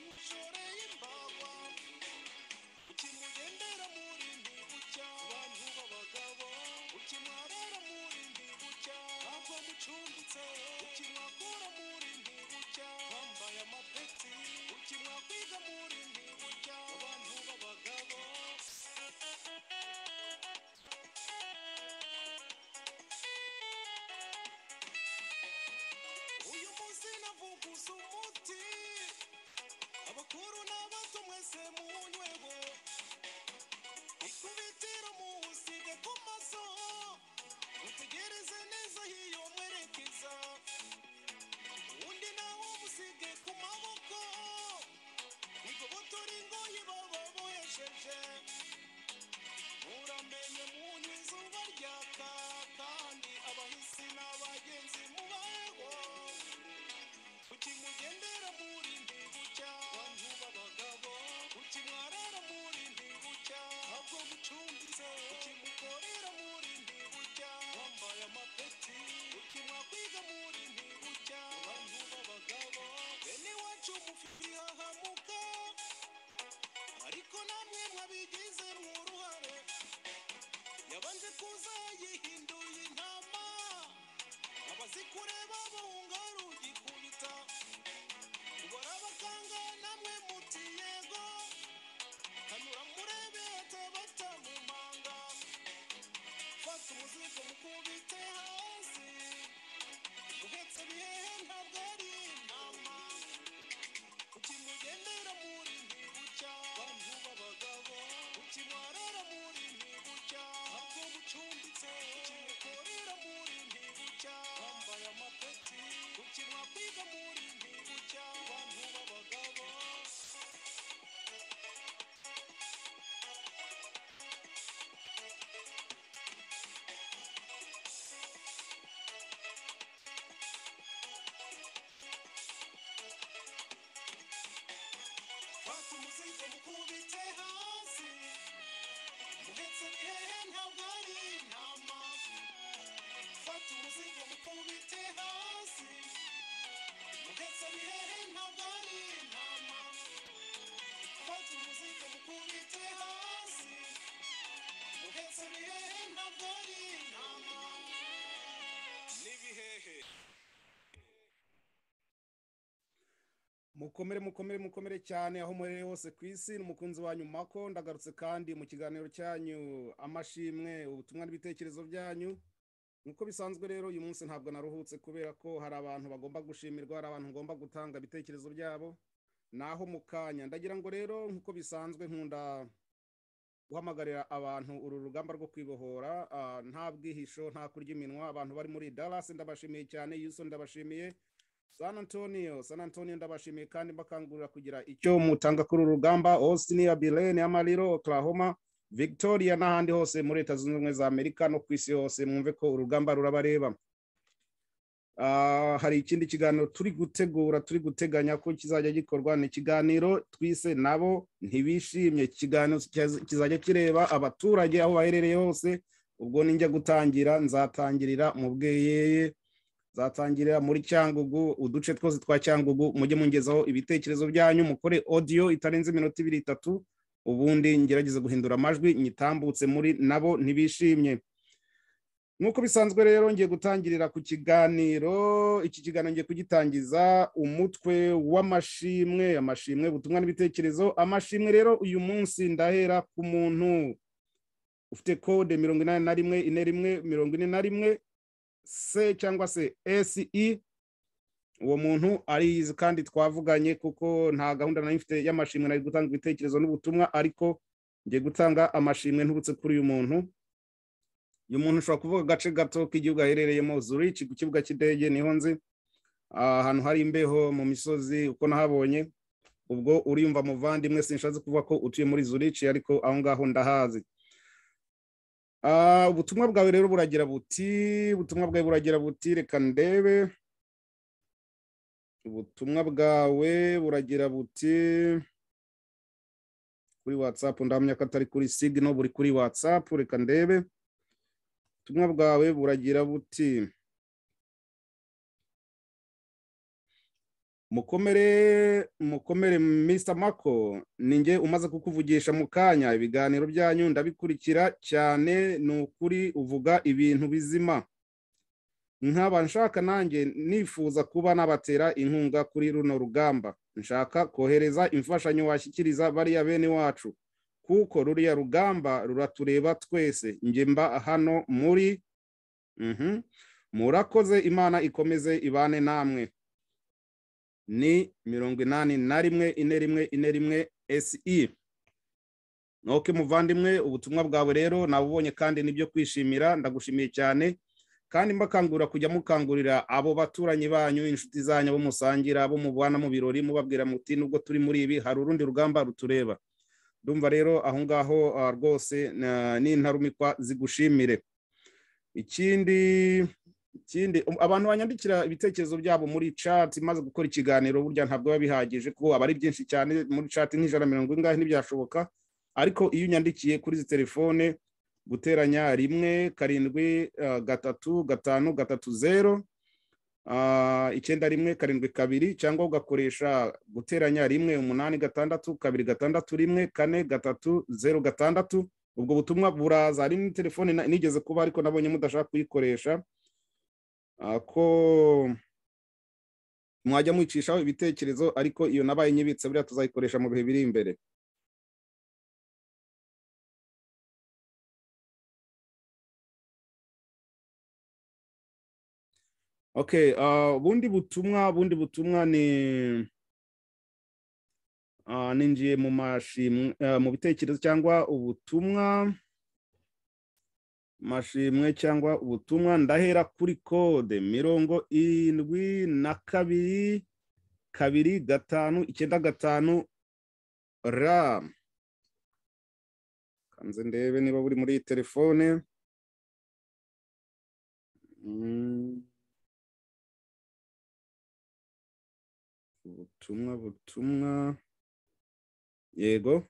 mushoreye imbawa ukimugendera muri ntibucya abantu b'abagabo ukimwarara muri ntibucya ntabwo mucumbitse ukimwakura muri ntibucya wambaye amapeti ukimwakwiga muri ntibucya abantu b'abagabo uyu munsi navuguza umuti abakuru n'abato mwese munyweho ikubitiro muwusige ku maso mutegereze neza hiyo mwerekeza undi nawo musige ku maboko igobotora ingoyi baba bohesheje muramenye munyu izuba ryaka kandi abahisi n'abagenzi mubayeho ukimugendera muri ntibucya bantu b'abagabo ukimwarara muri ntibucya ntabwo mucumbitse ukimukorera muri ntibucya wambaye amapeti ukimwakwiga muri ntibucya bantu b'abagabo bene iwacu mufite ihahamuka ariko namwe mwabigizemo uruhare yabanje kuza yihinduye intama abazikureba bahunga rugikubita ubara abaganga namwe muti yego hanyura murebe hatabata mu manga fata umuzigo mukubite hasi uhetse bihehe ntabwo ari inama ukimugendera muri ntibucya bantu b'abagabo ukimwarara muri ntibucya ntabwo mucumbitse ukimukorera muri ntibucya wambaye amapeti ukimwakwiga muri ntibucya bantu b'abagabo fata umuzigo mukubite hasi uhetse bihehe ntabwo ari intama fata umuzigo mukubite hasi Uhetse bihehe ntabwo ari intama Fata umuzigo mukubite hasi Uhetse bihehe ntabwo ari intama N'ibihehe mukomere mukomere mukomere cyane aho muherereye hose ku isi ni umukunzi wanyu mako ndagarutse kandi mu kiganiro cyanyu amashimwe ubutumwa n'ibitekerezo byanyu nk'uko bisanzwe rero uyu munsi ntabwo naruhutse kubera ko hari abantu bagomba gushimirwa hari abantu ngomba gutanga ibitekerezo byabo naho mu kanya ndagira ngo rero nk'uko bisanzwe nkunda guhamagarira abantu uru rugamba rwo kwibohora ah, nta bwihisho nta kurya iminwa abantu bari muri Dallas ndabashimiye cyane Houston ndabashimiye San Antonio, San Antonio ndabashimiye kandi mbakangurira kugira icyo mutanga kuri uru rugamba Austin, Abilene, Amarillo, Oklahoma, Victoria n'ahandi hose muri Leta Zunze Ubumwe za Amerika no ku isi hose mwumve ko urugamba rurabareba. Ah, hari ikindi kiganiro turi gutegura turi guteganya ko kizajya gikorwa ni ikiganiro twise nabo ntibishimye ikiganiro kiza- kizajya kireba abaturage aho baherereye hose ubwo ninjya gutangira nzatangirira mu bweyeye zatangirira muri cyangugu uduce twose twa cyangugu mujye mungezaho ibitekerezo byanyu mukore audio itarenze iminota ibiri itatu ubundi ngerageze guhindura amajwi nyitambutse muri nabo ntibishimye nk'uko bisanzwe rero ngiye gutangirira ku kiganiro iki kiganiro ngiye kugitangiza umutwe w'amashimwe amashimwe ubutumwa n'ibitekerezo amashimwe rero uyu munsi ndahera ku muntu ufite kode mirongo inani na rimwe ine rimwe mirongo ine na rimwe se cyangwa se SE uwo muntu ariyizi kandi twavuganye kuko nta gahunda nari mfite y'amashimwe nari gutanga ibitekerezo n'ubutumwa ariko ngiye gutanga amashimwe nturutse kuri uyu muntu uyu muntu ushobora kuvuga agace gato k'igihugu aherereyemo Zurich ku kibuga cy'indege niho nzi Ah, ahantu hari imbeho mu misozi uko nahabonye ubwo uriyumva muvandimwe sinshatse kuvuga ko utuye muri Zurich ariko aho ngaho ndahazi Ah, ubutumwa bwawe rero buragira buti ubutumwa bwawe buragira buti reka ndebe ubutumwa bwawe buragira buti kuri whatsapp ndahamya ko atari kuri signal buri kuri whatsapp reka ndebe ubutumwa bwawe buragira buti mukomere mukomere Mr mako ninjye umaze kukuvugisha mu kanya ibiganiro byanyu ndabikurikira cyane ni ukuri uvuga ibintu bizima nkaba nshaka nanjye nifuza kuba nabatera inkunga kuri runo rugamba nshaka kohereza imfashanyo washyikiriza bariya bene wacu kuko ruriya rugamba ruratureba twese njye mba hano muri Mhm. murakoze imana ikomeze ibane namwe ni mirongo inani na rimwe ine rimwe ine rimwe se ntoke muvandimwe ubutumwa bwawe rero nabubonye kandi nibyo kwishimira ndagushimiye cyane kandi mbakangurira kujya mukangurira abo baturanyi banyu inshuti zanyu abo musangira abo mubana mu birori mubabwira muti nubwo turi muri ibi hari urundi rugamba rutureba ndumva rero aho ngaho ah, rwose na- n'intarumikwa zigushimire ikindi ikindi um, abantu banyandikira ibitekerezo byabo muri chat maze gukora ikiganiro burya ntabwo biba bihagije kuko aba ari byinshi cyane muri chat nk'ijana na mirongo ingahe ntibyashoboka ariko iyo unyandikiye kuri izi telefone guteranya rimwe karindwi ah, gatatu gatanu gatatu zero ah, icyenda rimwe karindwi kabiri cyangwa ugakoresha guteranya rimwe umunani gatandatu kabiri gatandatu rimwe kane gatatu zero gatandatu ubwo butumwa buraza hari n'itelefone na- nigeze kuba ariko nabonye mudashaka kuyikoresha ah, ko mwajya mwicishaho ibitekerezo ariko iyo nabaye nyibitse buriya tuzayikoresha mu bihe biri imbere okay ah, bundi butumwa bundi butumwa ni ah, ninjiye mu mashimwe ah, mu bitekerezo cyangwa ubutumwa mashimwe cyangwa ubutumwa ndahera kuri kode mirongo irindwi na kabiri kabiri gatanu icyenda gatanu ra kanze ndebe niba buri muri iyi telefone Mm. ubutumwa butumwa yego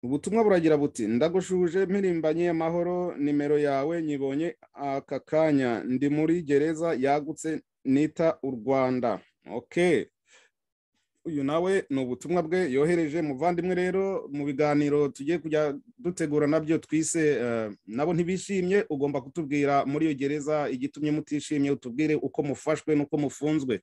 ubutumwa buragira buti ndagushuje mpirimbanye amahoro nimero yawe nyibonye aka kanya ndi muri gereza yagutse nita u rwanda okay uyu nawe ni ubutumwa bwe yohereje muvandimwe rero mu biganiro tugiye kujya dutegura nabyo twise eh, nabo ntibishimye ugomba kutubwira muri iyo gereza igitumye mutishimye utubwire uko mufashwe n'uko mufunzwe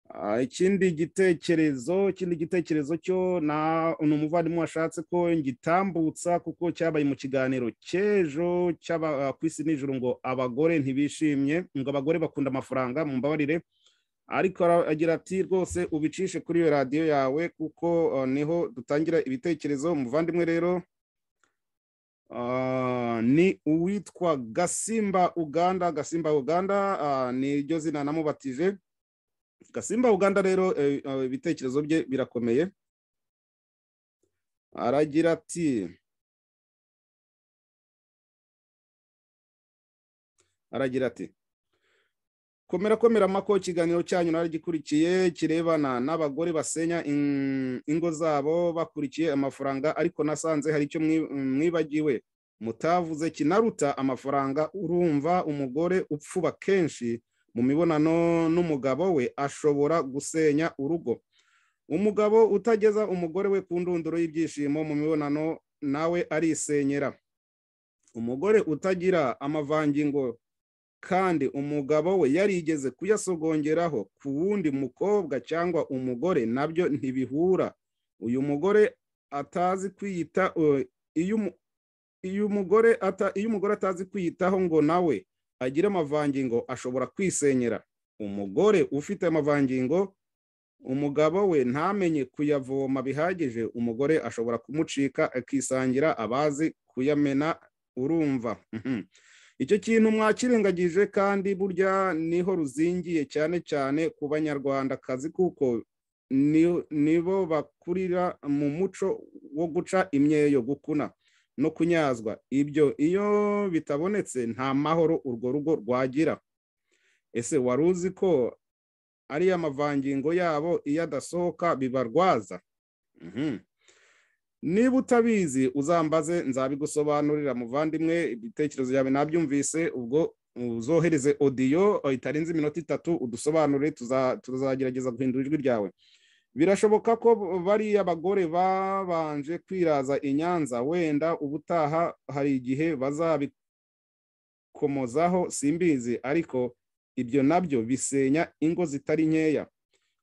Ah, ikindi gitekerezo ikindi gitekerezo cyo na ni umuvandimwe washatse ko ngitambutsa kuko cyabaye mu kiganiro cy'ejo cy'aba- ku isi nijoro ngo abagore ntibishimye ngo abagore bakunda amafaranga mumbabarire ariko ara- agira ati rwose ubicishe kuri iyo radiyo yawe kuko ah, niho dutangira ibitekerezo umuvandimwe rero Ah, ni uwitwa gasimba uganda gasimba uganda ah, ni ryo zina namubatije gasimba uganda rero eh, eh, ibitekerezo bye birakomeye aragira ati aragira ati komera komera mako ikiganiro cyanyu naragikurikiye kirebana n'abagore basenya in- ingo zabo bakurikiye amafaranga ariko nasanze hari icyo mwi- mwibagiwe mutavuze kinaruta amafaranga urumva umugore upfuba kenshi mu mibonano n'umugabo we ashobora gusenya urugo umugabo utageza umugore we ku ndunduro y'ibyishimo mu mibonano nawe arisenyera umugore utagira amavangingo kandi umugabo we yarigeze kuyasogongeraho ku wundi mukobwa cyangwa umugore nabyo ntibihura uyu mugore atazi kwiyita eh, iyo umu- iyo umugore ata- iyo umugore atazi kwiyitaho ngo nawe agire amavangingo ashobora kwisenyera umugore ufite amavangingo umugabo we ntamenye kuyavoma bihagije umugore ashobora kumucika akisangira abazi kuyamena urumva Mhm. icyo kintu mwakirengagije kandi burya niho ruzingiye cyane cyane ku banyarwandakazi kuko ni- nibo bakurira mu muco wo guca imyeyo gukuna no kunyazwa ibyo iyo bitabonetse nta mahoro urwo rugo rwagira ese wari uzi ko ariya mavangingo yabo iyo adasohoka bibarwaza Mhm. niba utabizi uzambaze nzabigusobanurira muvandimwe ibitekerezo byawe nabyumvise ubwo uzohereze odiyo itarenze iminota itatu udusobanurire tuza- tuzagerageza guhindura ijwi ryawe birashoboka ko bariya bagore babanje kwiraza i nyanza wenda ubutaha hari igihe bazabikomozaho simbizi ariko ibyo nabyo bisenya ingo zitari nkeya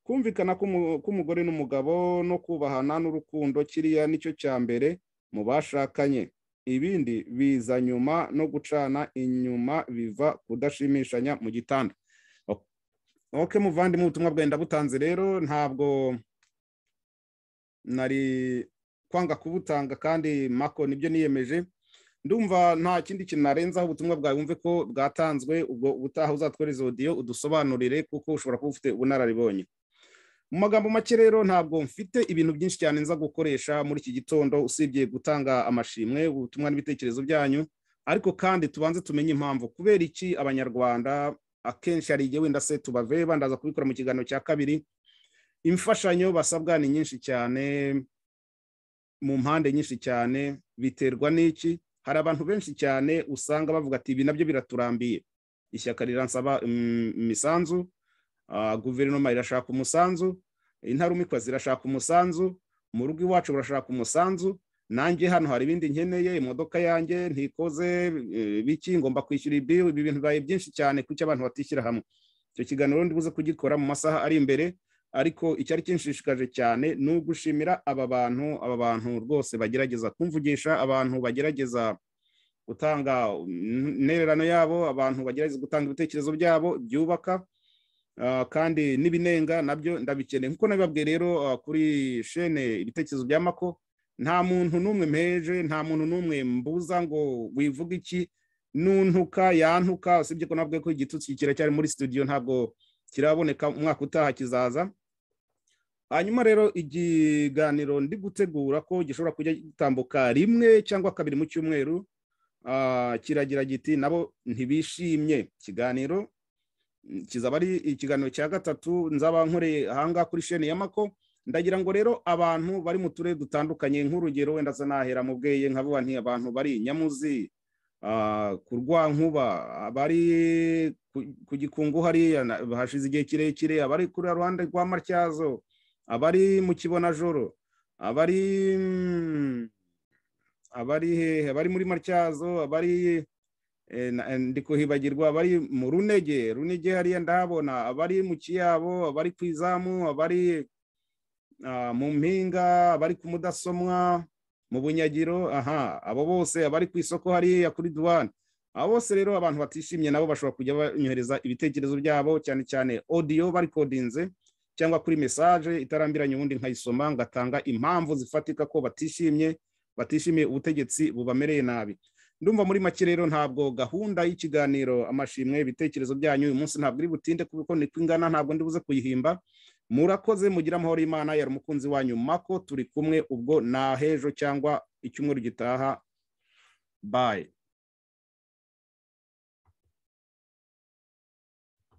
kumvikana k'umu- k'umugore n'umugabo no kubahana n'urukundo kiriya nicyo cya mbere mu bashakanye ibindi biza nyuma no gucana inyuma biva kudashimishanya mu gitanda O- ok muvandimwe ubutumwa bwenda butanze rero ntabwo nari kwanga kubutanga kandi mako nibyo niyemeje ndumva nta kindi kintu narenzaho ubutumwa bwawe wumve ko bwatanzwe ubwo ubutaha uzatwereza odiyo udusobanurire kuko ushobora kuba ufite ubunararibonye mu magambo make rero ntabwo mfite ibintu byinshi cyane nza gukoresha muri iki gitondo usibye gutanga amashimwe ubutumwa n'ibitekerezo byanyu ariko kandi tubanze tumenye impamvu kubera iki abanyarwanda akenshi hari igihe wenda se tubaveba ndaza kubikora mu kiganiro cya kabiri imfashanyo basabwa ni nyinshi cyane mu mpande nyinshi cyane biterwa n'iki hari abantu benshi cyane usanga bavuga ati ibi nabyo biraturambiye ishyaka riransaba mm, imisanzu ah, guverinoma irashaka umusanzu intarumikwa zirashaka umusanzu mu rugo iwacu barashaka umusanzu nanjye hano hari ibindi nkeneye imodoka yanjye ntikoze eh, biki ngomba kwishyura ibi ibi bintu bibaye byinshi cyane kuki abantu batishyira hamwe icyo kiganiro ndibuze kugikora mu masaha ari imbere ariko icyari kinshishikaje cyane ni ugushimira aba bantu aba bantu rwose bagerageza kumvugisha abantu bagerageza gutanga mm, intererano yabo abantu bagerageza gutanga ibitekerezo byabo byubaka Ah, kandi n'ibinenga nabyo ndabikeneye nkuko nabibabwiye rero ah, kuri shene ibitekerezo bya mako nta muntu n'umwe mpeje nta muntu n'umwe mbuza ngo wivuga iki nuntuka yantuka usibye ko nabwiye ko igitutsi kiracyari muri studio ntabwo kiraboneka umwaka utaha kizaza hanyuma rero ikiganiro ndi gutegura ko gishobora kujya gitambuka rimwe cyangwa kabiri mu cyumweru ah, kiragira giti nabo ntibishimye ikiganiro kizaba ari ikiganiro cya gatatu nzaba nkoreye ahangaha kuri sheni ya mako ndagira ngo rero abantu bari mu turere dutandukanye nk'urugero wenda se nahera mu bweye nkavuga nti abantu bari i nyamuzi ah, ku rwankuba abari ku- ku gikungu hariya na- hashize igihe kirekire abari kuri ruhande rwa matyazo abari mu kibonajoro abari mm, abari hehe abari muri matyazo abari Eh, na- eh, ndi kuhibagirwa abari mu runege runege hariya ndahabona abari mu kiyabo abari ku izamu abari ah, mu mpinga abari ku mudasomwa mu bunyagiro aha abo bose abari ku isoko hariya kuri duwane abo bose rero abantu batishimye nabo bashobora kujya banyohereza ibitekerezo byabo cyane cyane odiyo barikodinze cyangwa kuri mesaje itarambiranye ubundi nkayisoma ngatanga impamvu zifatika ko batishimye batishimiye ubutegetsi bubamereye nabi ndumva muri make rero ntabwo gahunda y'ikiganiro amashimwe ibitekerezo byanyu uyu munsi ntabwo iri butinde kuko niko ingana ntabwo ndi buze kuyihimba murakoze mugira amahoro y'imana yari umukunzi wanyu mako turi kumwe ubwo na hejo cyangwa icyumweru gitaha bayi